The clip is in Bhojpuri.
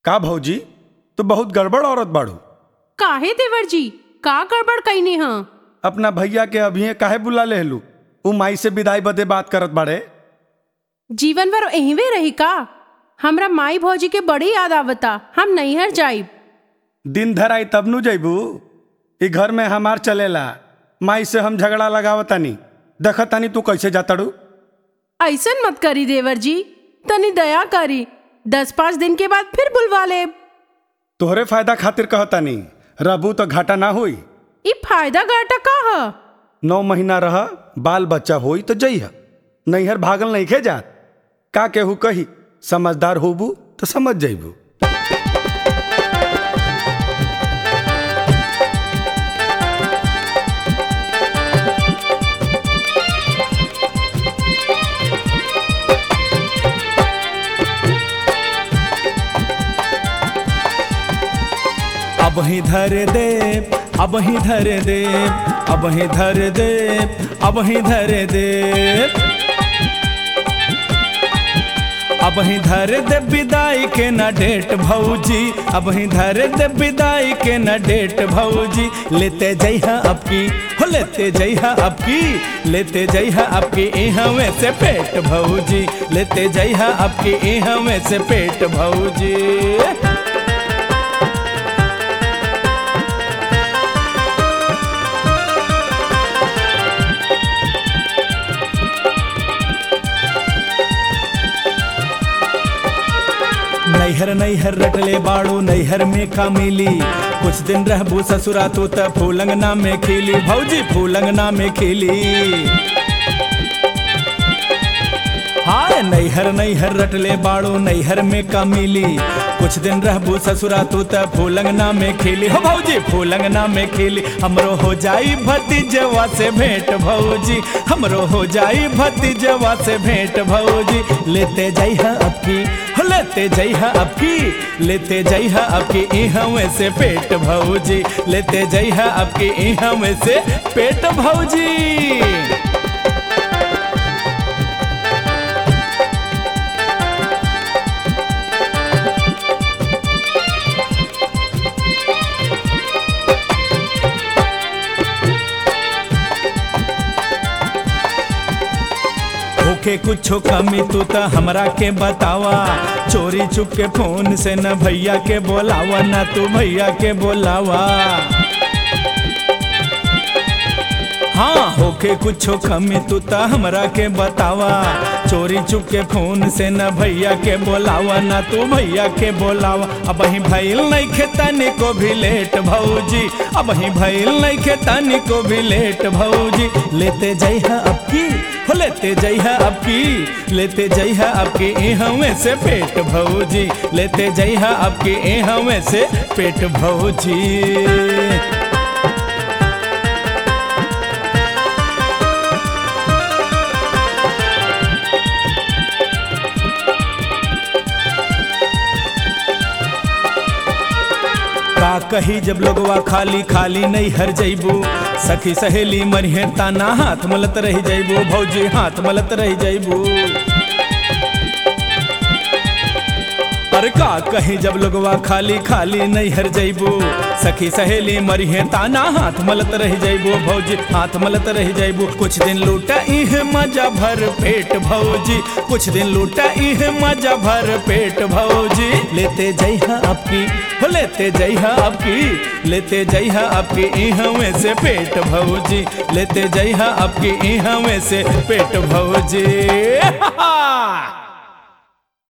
का भौजी तो बहुत गड़बड़ औरत बाड़ू काहे देवर जी का गड़बड़ कईनी हाँ अपना भैया के अभी काहे बुला लेहलू उ माई से विदाई बदे बात करत बाड़े जीवन भर एहवे रही का हमरा माई भौजी के बड़ी याद आवता हम नैहर जाइब दिन धर आई तब नु जैबू ई घर में हमार चलेला माई से हम झगड़ा लगावतानी देखतानी तू कैसे जातड़ू ऐसन मत करी देवर जी तनी दया करी दस पाँच दिन के बाद फिर बुलवा ले तोहरे फायदा खातिर कहतानी रहबू तो घाटा ना होई ई फायदा घाटा का ह नौ महीना रह बाल बच्चा होई तो जइह नैहर भागल नहीं खे जात का केहू कही समझदार होबू तो समझ जइबू अब ही धर दे अब ही धर दे अब ही धर दे अब ही धर दे अब ही धर दे विदाई के न डेट भौजी अब ही धर दे विदाई के न डेट भौजी लेते जइहा अब की हो लेते जइहा अब की लेते जइहा अब की इहवे से पेट भौजी लेते जइहा अब की इहवे से पेट भौजी नैहर नैहर रटले बाड़ू नैहर में का मिली कुछ दिन रहबू ससुरा तू त फूलंगना में खिली भौजी फूलंगना में खिली हाँ नैहर नैहर रटले बाड़ू नैहर में का मिली कुछ दिन रहबू ससुरा तू त फूलंगना में खिली हो भौजी फूलंगना में खिली हमरो हो जाई भतीजवा से भेंट भौजी हमरो हो जाई भतीजवा से भेंट भौजी लेते जइहा अब की हो लेते जइहा अब की लेते जइहा अब की इहवे से पेट भौजी लेते जइहा अब की इहवे से पेट भौजी होके कुछो कमी तू त हमरा के बतावा चोरी चुप के फोन से न भैया के बोलावा न तू भैया के बोलावा हाँ होके कुछो कमी तू त हमरा के बतावा चोरी चुप के फोन से न भैया के बोलावा न तू भैया के बोलावा अब ही भइल नहीं खेतनी को भी लेट भौजी अब ही भइल नहीं खेतनी को भी लेट भौजी लेते जइहा अब की हो लेते जइहा अब की लेते जइहा अब की इहवे से पेट भौजी लेते जइहा अब की इहवे से पेट भौजी का कही जब लोगवा खाली खाली नहीं हर जइबू सखी सहेली मरिहे ताना हाथ मलत रह जइबू भौजी हाथ मलत रह जइबू अरे का कही जब लोगवा खाली खाली नहीं हर जइबू सखी सहेली मरिहे ताना हाथ मलत रह जइबू भौजी हाथ मलत रह जइबू कुछ दिन लूटा इह मजा भर पेट भौजी कुछ दिन लूटा इह मजा भर पेट भौजी लेते जइहा अब की हो लेते जइहा अब की लेते जइहा अब की इहवे से पेट भौजी लेते जइहा अब की इहवे से पेट भौजी